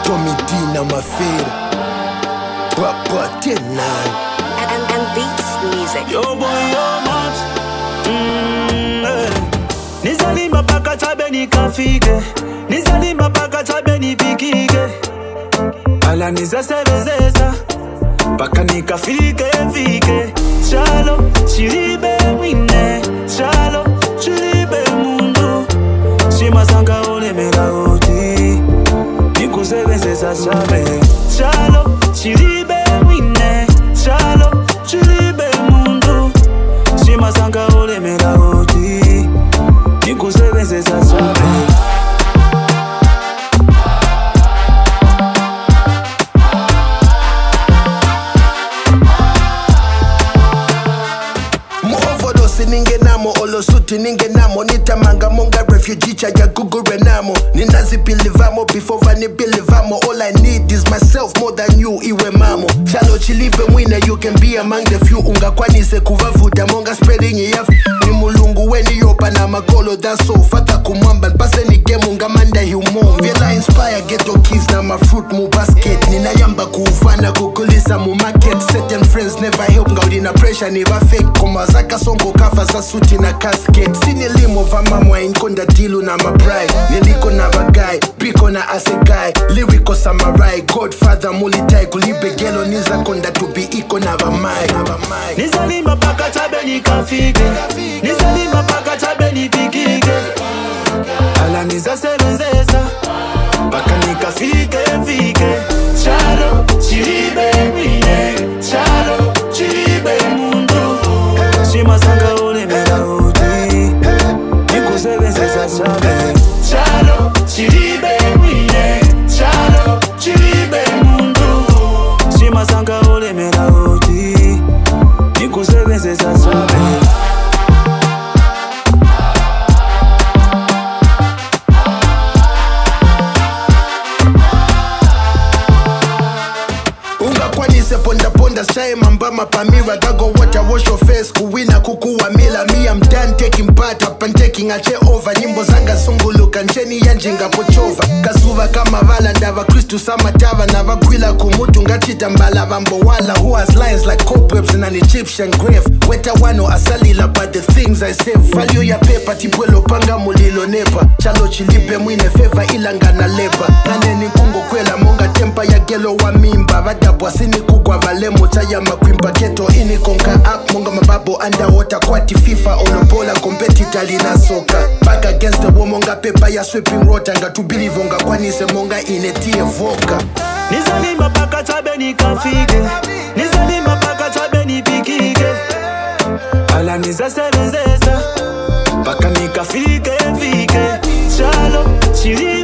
Tommy D na mafera Papa tenai and, and beats music. Yo boy yo mat mm, eh. Nizalima paka chabe nikafike Nizalima paka chabe nipikike Ala nizasebenzesa Paka nikafike fike Chalo chilibe mwine Chalo chilibe mundu Shimasanga olemela oti Nikusebenzesa chabe Chalo chilibe mwine Chalo chilibe mundu Shimasanga olemela oti Nikusebenzesa chabe muovodosi ningenamo olosuti ningenamo nitamanga monga refugee chaja gugurenamo ninazipilivamo before vanipilivamo all i need is myself more than you iwe mamo chalo chilipe mwine you can be among the few ungakwanise kuvavuta monga spreading yaf ni mulungu weniyopa na makolo daso fata kumwamba mpaseni game ungamanda humo vyela inspire geto keys na mafruit mu basket ninayamba kuufana kukulisa mu market certain friends never help ngaulina pressure never fake koma zakasongo kafa za suti na casket sinilimo vamamwa inkonda dilu na mabride niliko na vagai biko na asegai lyrical samurai godfather mulitai kulibegelo nizakonda tubi iko na vamai na vamai Nizalima paka chabe nikafike Nizalima paka chabe nipikike Ala nizasebenzesa Paka nikafike fike Chalo chilibe mwine Chalo chilibe mundu Shimasanga olemela oti Nikusebenzesa chabe Chalo chilibe mwine Chalo chilibe mundu Shimasanga olemela oti Nikusebenzesa chabe ungakwanise pondaponda shaye mambama pamira gago water wash your face kuwina kukuwa mila me I'm done taking part up and taking a chair over nyimbo zanga sunguluka ncheni yanjinga pochova kasuva kama vala ndava kristu samatava navagwila kumutu ngachita mbala vambowala who has lines like cobwebs in an egyptian grave weta wano asalila but the things i save value ya pepa tipwelo panga mulilo nepa chalo chilipe mwine feva ilangana lepa naneni kungokwela monga tempa ya gelo wa mimba vadabwa sinikugwa valemo chaya makwimba keto inikonka up monga mababo underwater kwati fifa olobola competitor lina soka back against the wall monga pepa ya sweeping rota ngatubilivo ngakwanise monga inetie voka Nizalima paka chabe nikafike Nizalima paka chabe nipikike Ala nizasebenzesa Paka nikafike fike Chalo chili